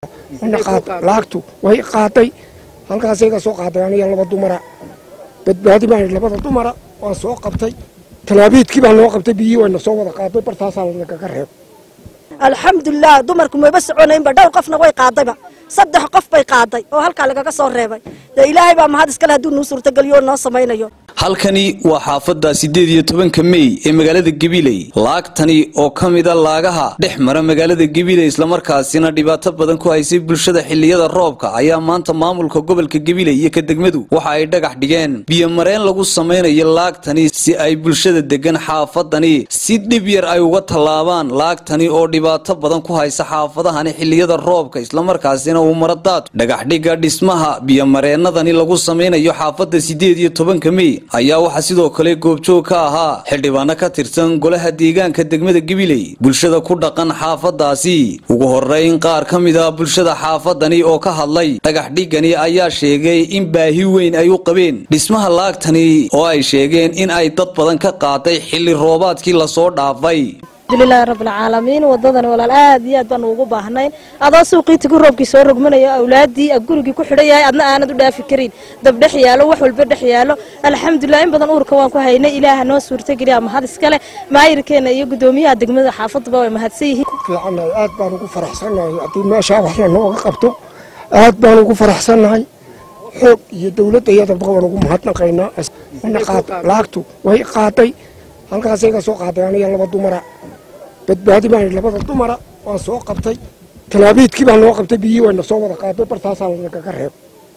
lacagtu way qaaday halkaasay ka soo qaaday aniga laba dumara badbaadi baan labada dumara waan soo qabtay talaabiidkii baa noo qabtay biyii wayna soo wada qaaday bartaasaa nagaga reeb alxamdulilah dumarku mayba soconaynba dhowr qofna way qaadayba saddex qof bay qaaday oo halkaa lagaga soo reebay dee ilaahay baa mahad iskale hadduu nuu suurtageliyo oo noo samaynayo halkani waa xaafadda siddeed iyo tobanka mey ee magaalada gabiley laagtani oo ka mida laagaha dhex mara magaalada gabiley islamarkaasina dhibaato badan ku haysay bulshada xilliyada roobka ayaa maanta maamulka gobolka gabiley iyo ka degmadu waxa ay dhagax dhigeen biyomareen lagu samaynayo laagtani si ay bulshada degan xaafadani si dhib yar ay uga tallaabaan laagtani oo dhibaato badan ku haysa xaafadahani xilliyada roobka islamarkaasina uu maradaad dhagaxdhiga dhismaha biyomareenadani lagu samaynayo xaafadda siddeed iyo tobanka mey ayaa waxaa sidoo kale goobjoog ka ahaa xildhibaano ka tirsan golaha deegaanka degmada gabiley bulshada ku dhaqan xaafadaasi ugu horeyn qaar ka mid a bulshada xaafadani oo ka hadlay dhagaxdhigani ayaa sheegay in baahi weyn ay u qabeen dhismaha laagtani oo ay sheegeen in ay dad badan ka qaaday xilli roobaadkii lasoo dhaafay alxamdulilahi rabbilcaalamiin wadadan walaal aad iyo aad baanu ugu baahnayn adoo suuqiitigu roobkii soo rogmanayo awlaadii gurigii ku xidhan yahay adna aanad u dhaafi karin dab dhex yaalo wax walba dhex yaalo alxamdulilah in badan uurka waan ku haynay ilaaha noo suurtageliya mahad iskale maayirkeena iyo gudoomiyaha degmada xaafaduba way mahadsan yihiin fiicannahay aad baan ugu faraxsannahay haddii meeshaa wax lanooga qabto aad baan ugu faraxsannahay xoog iyo dowladda iyadaba waan ugu mahadnaqaynaa lacagtu way qaaday halkaasay ka soo qaaday aniga laba dumara badbaadi baan labada dumara waan soo qabtay talaabiidkii baa noo qabtay biyii wayna soo wada qaaday bartaasaa nagaga reeb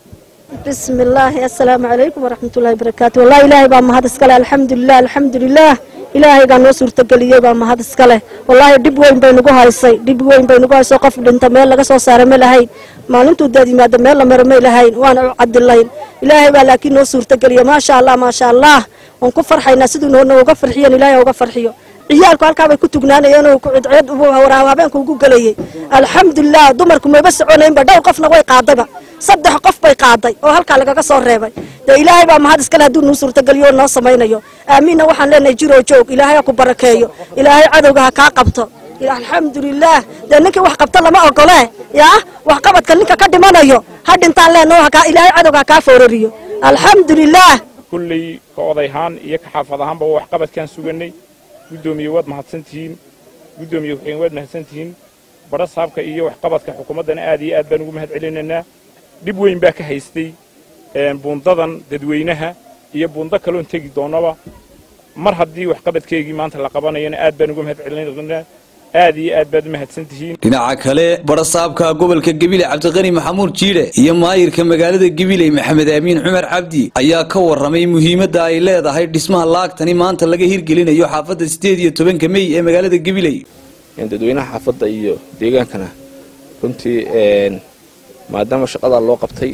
bismi illaahi assalaamu calaykum waraxmatullahi barakaatu wallahi ilaahay baa mahad iskale alxamdulilah alxamdulilah ilaahaygaa noo suurtageliyey baa mahad iskale wallaahi dhib weyn bay nagu haysay dhib weyn bay nagu haysay qof dhinta meel laga soo saara ma lahayn maalintuu daad yimaada meel la maro may lahayn waana u cadilayn ilaahay baa laakiin noo suurtageliya maasha allah maasha allah waan ku farxaynaa siduu nooga farxiyan ilaahay uga farxiyo ciyaalku halkaabay ku tugnaanayeen oo cidcid habeenka ugu gelayay alxamdulilah dumarku mayba soconaynba dhowr qofna way qaadayba saddex qof bay qaaday oo halkaa lagaga soo reebay dee ilaahay baa mahad iskale hadduu nuu suurtageliyo oo noo samaynayo aamiinna waxaan leenahay jiroo joog ilaahay ha ku barakeeyo ilaahay cadowga ha kaa qabto alxamdulilah dee ninkii wax qabta lama ogole yaa waxqabadka ninka ka dhimanayo ha dhintaan leenaho ilaahay cadowga ha kaa foorariyo alxamdulilah kulley ka odayahaan iyo ka xaafad ahaanba waa waxqabadkaan suganay guddoomiye waad mahadsantihiin guddoomiye waxeen waad mahadsantihiin badha saabka iyo waxqabadka xukuumaddana aad iyo aad baan ugu mahad celinaynaa dhib weyn baa ka haystay buundadan dadweynaha iyo buundo kaloon tegi doonnaba mar haddii waxqabadkeygii maanta la qabanayana aad baan ugu mahad celinaynaa aad iyo aad baad u mahadsantihiin dhinaca kale badhasaabka gobolka gabiley cabdiqani maxamuud jiidhe iyo maayirka magaalada gabiley maxamed aamiin cumar cabdi ayaa ka warramay muhiimadda ay leedahay dhismaha laagtani maanta laga hirgelinayo xaafadda siddeed iyo tobanka mey ee magaalada gabiley dadweynaha xaafadda iyo deegaankana runtii maadaama shaqadaa loo qabtay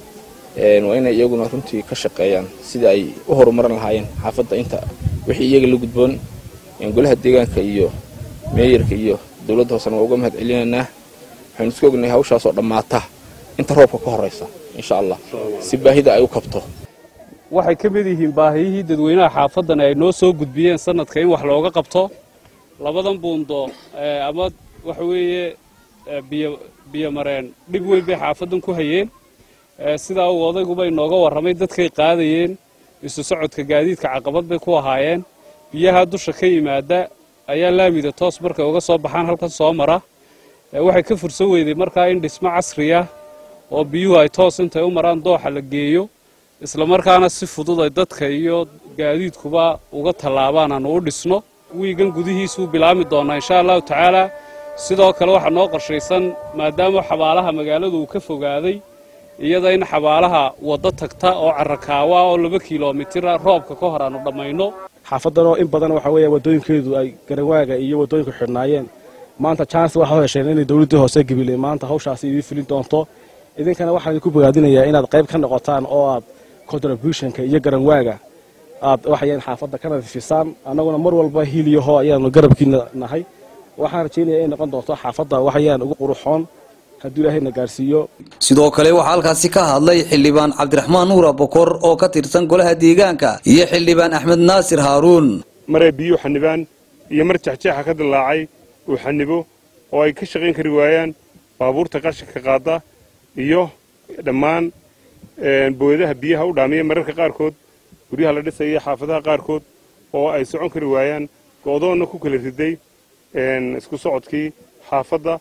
waa inay iyaguna runtii ka shaqeeyaan sidii ay u horumarin lahaayeen xaafadda inta wixii iyaga la gudboon golaha deegaanka iyo meeyarka iyo dowladda hoosena waa uga mahad celinaynaa waxaynu iska ognahay hawshaasoo dhammaata inta roobka ka horraysa insha allah si baahida ay u kabto waxay ka mid yihiin baahiyihii dadweynaha xaafaddan ay noo soo gudbiyeen sanadka in wax looga qabto labadan buundo ama waxa weeye biyo biyomareen dhib weyn bay xaafaddan ku hayeen sidaa uu odayguba inooga warramay dadkay qaadayeen isu socodka gaadiidka caqabad bay ku ahaayeen biyaha dusha ka yimaada ayaa laamida toos markay uga soo baxaan halkan soo mara waxay ka fursan weyday markaa in dhismo casriya oo biyuhu ay toos intay u maraan dooxa la geeyo islamarkaana si fudud ay dadka iyo gaadiidkuba uga tallaabaan aanu u dhisno wiigan gudihiisuu bilaami doonaa insha allahu tacaalaa sidoo kale waxaa noo qorshaysan maadaama xabaalaha magaaladu uu ka fogaaday iyada in xabaalaha waddo tagta oo carrakaawa oo laba kilomitira roobka ka hor aanu dhammayno xaafaddanoo in badan waxa weeya waddooyinkeedu ay garanwaaga iyo waddooyinku xidhnaayeen maanta chance waxaa u hesheen inay dowladdii hoose gabiley maanta hawshaasi idiin fulin doonto idinkana waxaan idinku bogaadinayaa inaad qayb ka noqotaan oo aad contributionka iyo garanwaaga aad waxayaan xaafadda ka nadiifisaan annaguna mar walba hiiliyaho ayaanu garabkiina nahay waxaan rajaynaya inay noqon doonto xaafadda waxayaan ugu quruxoon hadduu ilaahayna gaarsiiyo sidoo kale waxaa halkaasi ka hadlay xildhibaan cabdiraxmaan nuura bokor oo ka tirsan golaha deegaanka iyo xildhibaan axmed naasir haaruun maray biyuu xanibaan iyo mar jexjeexa ka dillaacay uu xanibo oo ay ka shaqayn kari waayaan baabuurta qashinka qaada iyo dhammaan booyadaha biyaha u dhaamiya mararka qaarkood guryaha la dhisaya xaafadaha qaarkood oo ay socon kari waayaan go'doonna ku kala riday isku socodkii xaafadda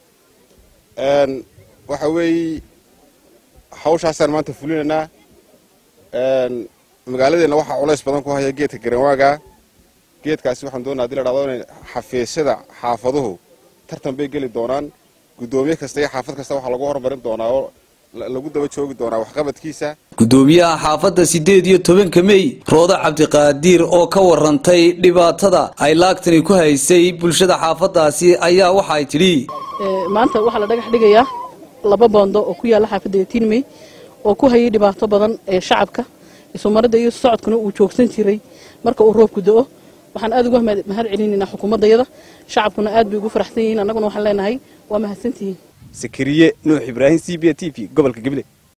waxa weeye hawshaasaan maanta fulinaynaa magaaladeenna waxaa culays badan ku haya geedka garanwaaga geedkaasi waxaan doonaa hadii la dhahdo inay xafiisyada xaafaduhu tartan bay geli doonaan guddoomiye kasta iyo xaafad kasta waxaa lagu horumarin doonaa oo lagu daba joogi doonaa waxqabadkiisa gudoomiyaha xaafadda siddeed iyo tobanka mey roodo cabdiqaadiir oo ka warantay dhibaatada ay laagtani ku haysay bulshada xaafaddaasi ayaa waxa ay tidhi maanta waxaa la dhagax dhigayaa laba boondo oo ku yaalla xaafadda yatiin mey oo ku hayay dhibaato badan ee shacabka isumaradda iyo socodkuna uu joogsan jiray marka uu roobku da'o waxaan aad uga mahad celinaynaa xukuumaddayada shacabkuna aad bay ugu faraxsan yihiin annaguna waxaan leenahay waa mahadsantihiin sakariye nuux ibraahim c b t v gobolka gabiley